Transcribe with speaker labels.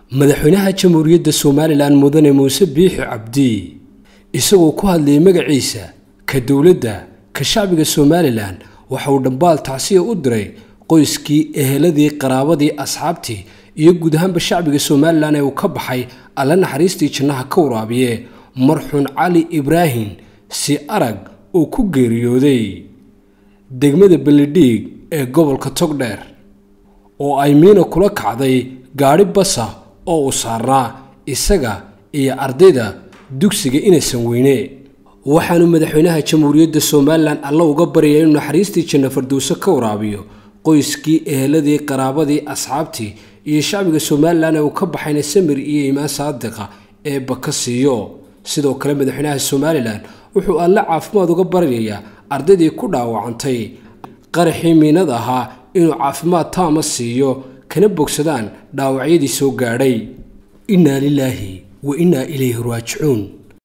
Speaker 1: madaxweynaha jamhuuriyadda somalilan mudane muuse biixi cabdi isagoo ku hadlayay magaciisa ka dowladda ka shacbiga somalilan waxa uu dhambaal tacsiya u diray qoyskii eheladii qaraabadii asxaabtii iyo guud ahaanba shacbiga somalilan ee uu ka baxay alla naxariistii jannaha ka waraabiye marxuun cali ibraahim si arag uu ku geeriyooday degmada bellidhiig ee gobolka togdheer oo ay miina kula kacday gaadhi basa oo uu saarnaa isaga iyo ardayda dugsiga inaysan weyne waxaanu madaxweynaha jamhuuriyadda somalilan alla uga baryaya inuu naxariistii janno fardowso ka waraabiyo qoyskii eheladii qaraabadii asxaabtii iyo shacbiga somalilan ee uu ka baxayna samir iyo iimaan saadiqa ee baka siiyo sidoo kale madaxweynaha somalilan wuxuu alle caafimaad uga baryayaa ardaydii ku dhaawacantay qaraxii miinad ahaa inuu caafimaad taama siiyo kana bogsadaan dhaawacyadii soo gaadhay innaa lilaahi wa innaa ilayhi raajicuun